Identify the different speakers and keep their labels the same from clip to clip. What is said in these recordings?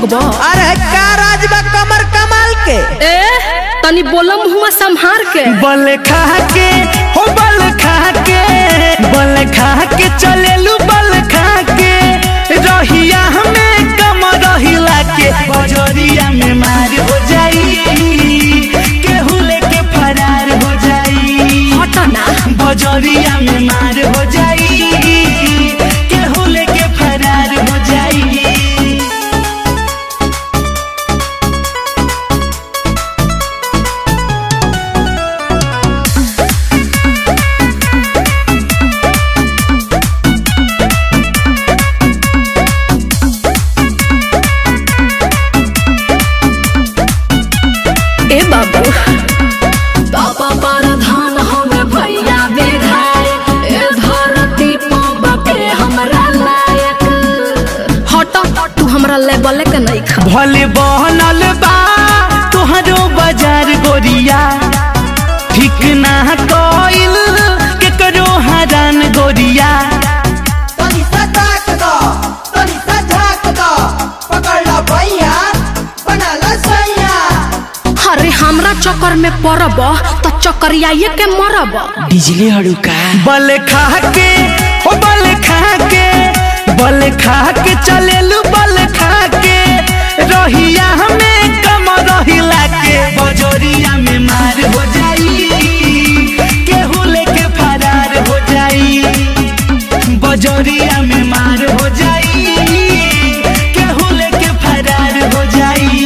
Speaker 1: हब
Speaker 2: अरे का राज बा कमर कमाल के
Speaker 1: ए तनी बोलम हुआ संहार के
Speaker 3: बल खा के हो बल खा के बल खा के चलेलू बल खा के रहिया हमें कम रहिला के बजरिया में मार हो जाई केहू लेके फरार हो जाई
Speaker 1: हटना
Speaker 3: बजरिया में मार हो जाई केहू लेके फरार हो जाई
Speaker 1: ए बाबू बाबा परधान हमें भैया विधायक ए धरती पाबा पे हमरा लायक हट तू हमरा लेवल के नहीं खा
Speaker 3: भले बहनल बा तुहरो बाजार गोरिया ठीक ना कइल केकरो हरान गोरिया
Speaker 2: तनी सा ताक दो तनी सा झाक दो पकड़ लो भैया बना लो सैया
Speaker 1: अरे हमरा चक्कर में पड़ब तो चक्करियाए के मरब
Speaker 3: बिजली हड़ुका बल खा के ओ बल खा के बल खा के चलेलू बल खा के रहिया हमें कम रहिला के बजोरिया में मार हो जाई केहू लेके फरार हो जाई बजोरिया में मार हो जाई केहू लेके फरार हो जाई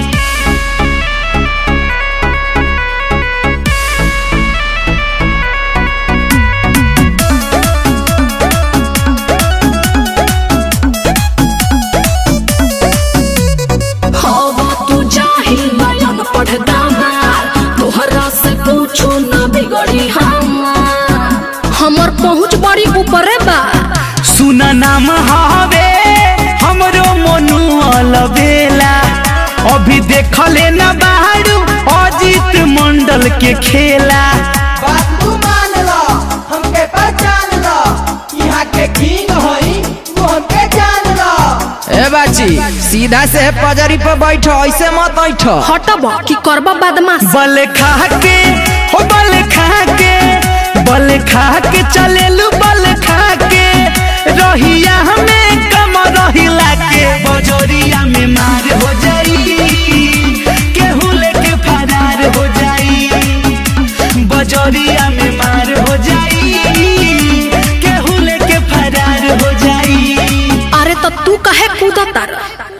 Speaker 1: हवा तू जाहिल बयान पढ़ दामार तोहरा से पूछो ना बिगड़ी हमार हमर पहुँच बड़ी ऊपरे बा
Speaker 3: सुन नाम हवे हमरो मनु अलबेला अभी देखले न बाहरू अजीत मंडल के खेला
Speaker 2: बात तू मान लो हमके पहचान लो यहाँ के किंग होई तू हमके जान लो ए बाची सीधा से पजरी पर बैठो ऐसे मत बैठो
Speaker 1: हटब कि करब बदमाश
Speaker 3: बल खा के हो बल खा के बल खा के चलेलू बल खा के रहिया हमें कम रहिला के बजोरिया में मार हो जाई केहू लेके फरार हो जाई बजोरिया में मार हो जाई केहू लेके फरार हो जाई
Speaker 1: अरे तो तू कहे कूदत तार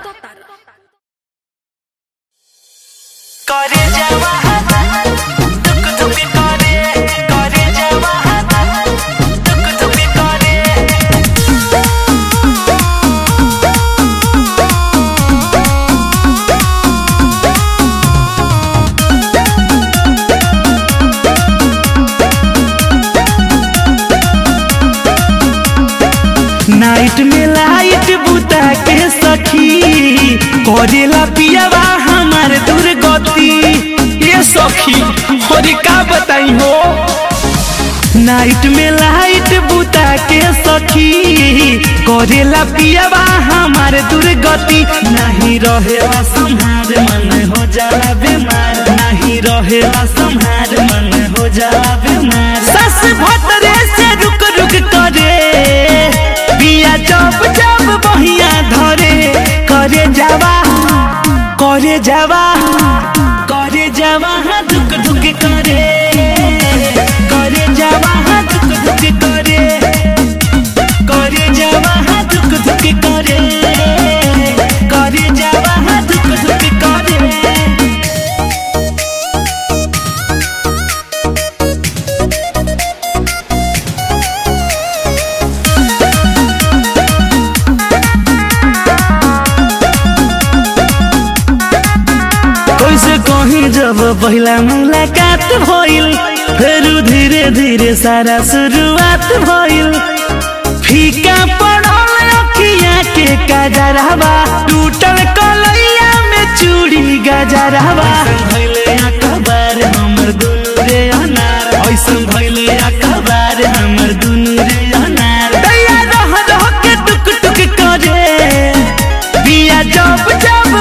Speaker 3: करे जावा तुक तुक करे करे जावा तुक तुक करे नाइट में लाइट बुता के सखी करेला पियावा हमार दुर्गति ये सखी और का बताई हो नाइट में लाइट बुता के सखी करेला पियावा हमार दुर्गति नहीं रहेला संहार मन हो जाला बीमार नहीं रहेला संहार मन हो जाला बीमार सस भतरे से रुक रुक करे बिया जब जब बहिया धरे करे जावा करे जावा करे जावा हाँ दुख दुख करे करे जावा हाँ दुख दुख करे करे जावा हाँ दुख दुख करे करे जावा हाँ दुख दुख करे कैसे कहीं जब पहला मुलाकात भइल फिर धीरे धीरे सारा शुरुआत भइल फीका पड़ल अखिया के गजरवा टूटल कलैया में चूड़ी गजरवा भइले अखबार हमर दुनु रे अनार ऐसन भइले अखबार हमर दुनु रे अनार दैया रह रह के टुक टुक करे बिया जब जब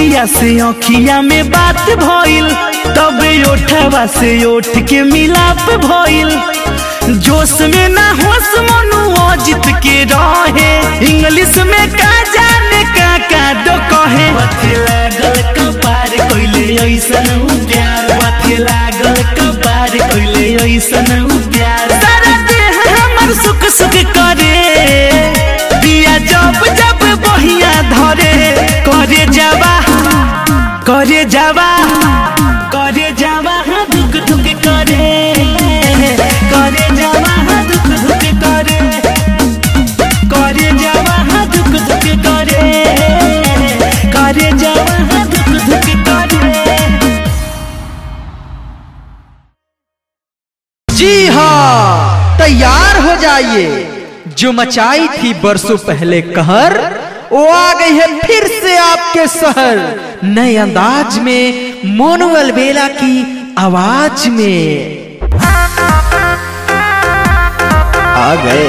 Speaker 3: अखिया से अखिया में बात भइल तबे ओठवा से ओठ के मिलाप भइल जोश में ना होश मनु अजित के रहे इंग्लिश में का जाने का का दो कहे बाथे लागल कपार कइले ऐसन उ प्यार बाथे लागल कपार कइले ऐसन उ प्यार सारा देह हमर सुख सुख करे दिया जब जब बहिया धरे करे जावा करे जावा करे जावा हाँ दुख दुख करे करे जावा हाँ दुख दुख करे करे जावा हाँ दुख दुख करे करे जावा हाँ दुख दुख करे
Speaker 2: जी हाँ तैयार हो जाइए जो मचाई थी बरसों पहले कहर वो आ गई है फिर से आपके शहर नए अंदाज में मोनुअल बेला की आवाज में आ गए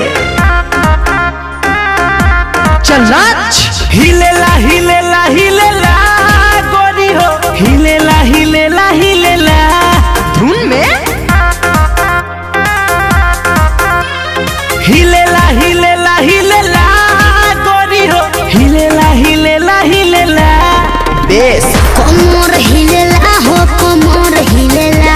Speaker 2: चल नाच
Speaker 3: हिलेला हिलेला हिलेला गोरी हो हिलेला हिलेला हिलेला
Speaker 2: धुन में
Speaker 3: हिलेला हिलेला हिलेला गोरी हो हिलेला हिलेला हिलेला
Speaker 2: बेस
Speaker 1: कमर हिलेला हो कमर हिलेला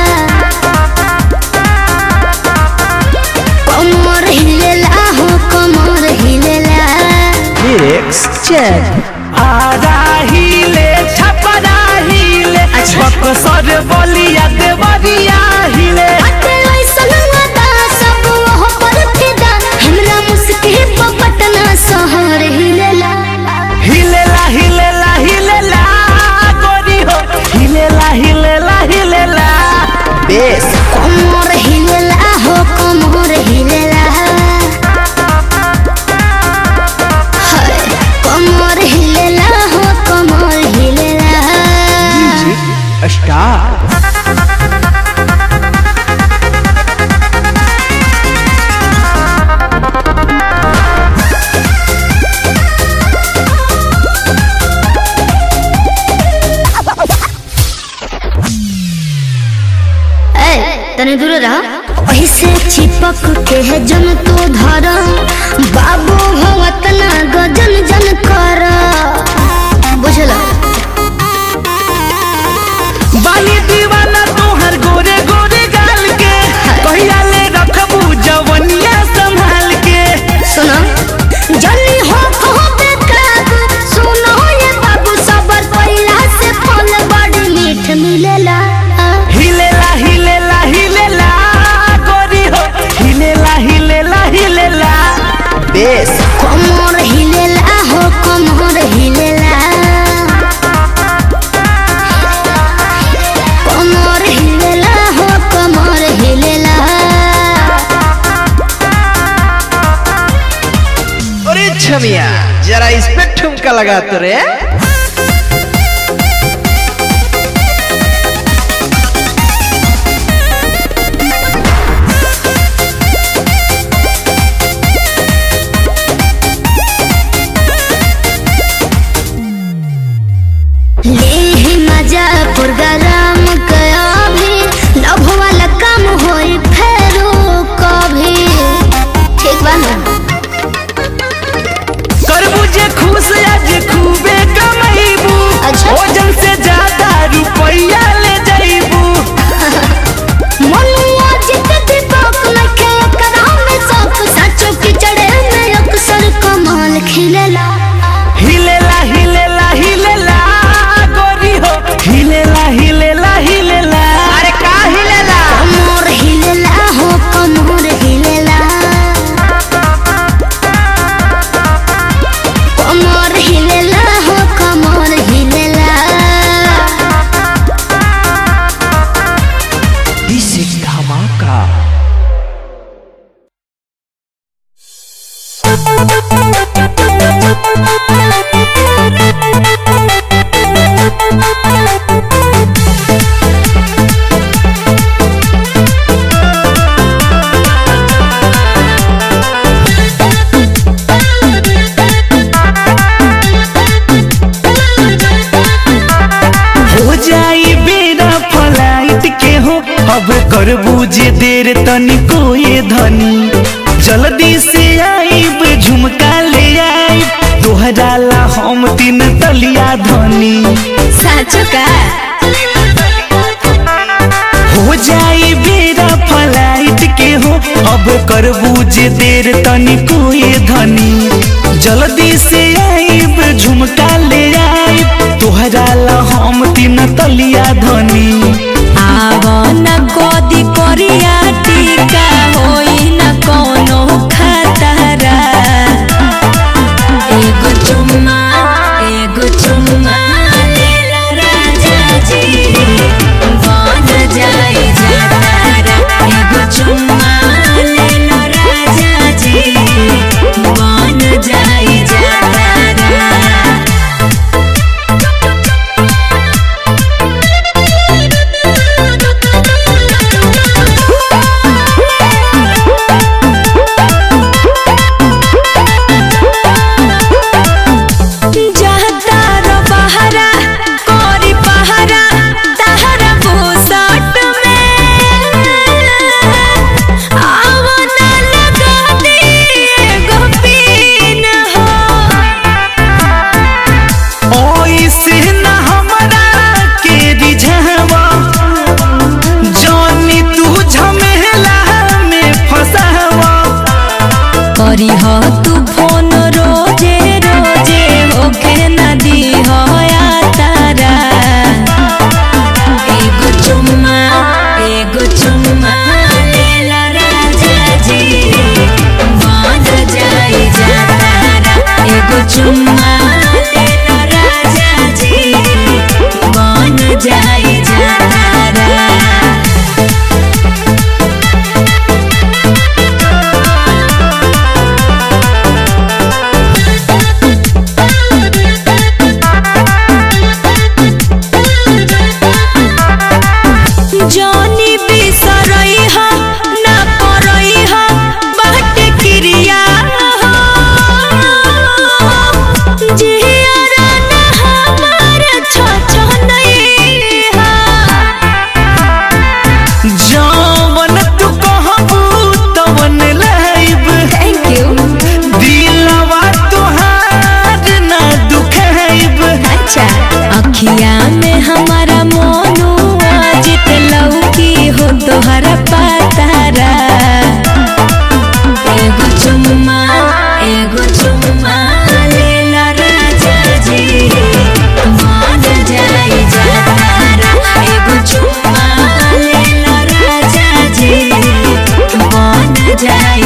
Speaker 1: कमर हिलेला हो कमर हिलेला
Speaker 2: लिरिक्स चेक
Speaker 3: आरा हिले छपरा हिले बकसर बलिया देवरिया हिले
Speaker 1: अते ऐसन वादा सब वह पर फिदा हमरा मुस्के पटना शहर हिलेला
Speaker 3: हिलेला हिलेला हिलेला गोरी हो हिलेला हिलेला हिलेला
Speaker 2: बेस
Speaker 1: कमर हिलेला हो कमर हिलेला हाय, कमर हिलेला हो कमर हिलेला
Speaker 2: स्टार
Speaker 1: ए तने दूर रह ऐसे चिपक के है जन तो धर बाबू भगत ना गजन जन कर बुझला
Speaker 3: बाली दीवाना तोहर गोरे गोरे गाल के कहिया ले रखबू जवनिया संभाल के
Speaker 1: सुनो जल्दी हो कहो बेकाबू सुनो ये बाबू सबर पहिला से फल बड़ी मीठ मिलेला
Speaker 3: हिलेला हिलेला हिलेला गोरी हो हिलेला हिलेला हिलेला
Speaker 2: बेस
Speaker 1: कमर हिलेला हो कमर हिलेला कमर हिलेला हो कमर हिलेला
Speaker 2: अरे छमिया जरा इस पे ठुमका लगा तो रे
Speaker 1: ले मजा प्रोग्राम गया भी लव वाला काम होई फेरो कभी ठीक बा ना
Speaker 3: करबू जे खुश आज खूबे करबू जे देर तनिको ये धनी जल्दी से आईब झुमका ले आईब तोहरा ला हम तीन तलिया धनी
Speaker 1: साचो का
Speaker 3: हो जाई बेरा फ्लाइट के हो अब करबू जे देर तनिको ये धनी जल्दी से आईब झुमका ले आईब तोहरा ला हम तीन तलिया धनी
Speaker 1: आवना गोदी कोरिया टीका होई न कोनो खतरा एगो चुम्मा एगो चुम्मा लेला राजा जी बन जाई जातारा एगो चुम्मा लेला राजा जी बन जाई जातारा जातार बहरा कोरी पहरा तहरा बुसट में आवना लगा दे एगो पीन हो
Speaker 3: ओइसे न हमरा के रिझावा जानी तू झमेला में फसावा
Speaker 1: करी हो तू फोन रोजे रोजे होके नदी हो या तारा एगो चुम्मा एगो चुम्मा लेला राजा जी बन जाई जातारा एगो चुम्मा लेला राजा जी बन जाई जातारा जानी बिसरई हा ना करई हा बाट क्रिया हो जिहरा ना हमार छ नहीं हा
Speaker 3: जवन तू कहबू तवन लाइब
Speaker 1: थैंक यू
Speaker 3: दिलवा तोहार ना दुखाइब
Speaker 1: अच्छा अखिया में हमारा मोनू जित लौकी हो तोहरा पातारा एगो चुम्मा एगो चुम्मा लेला राजा जी मान जाई जातारा एगो चुम्मा लेला राजा जी मान जाई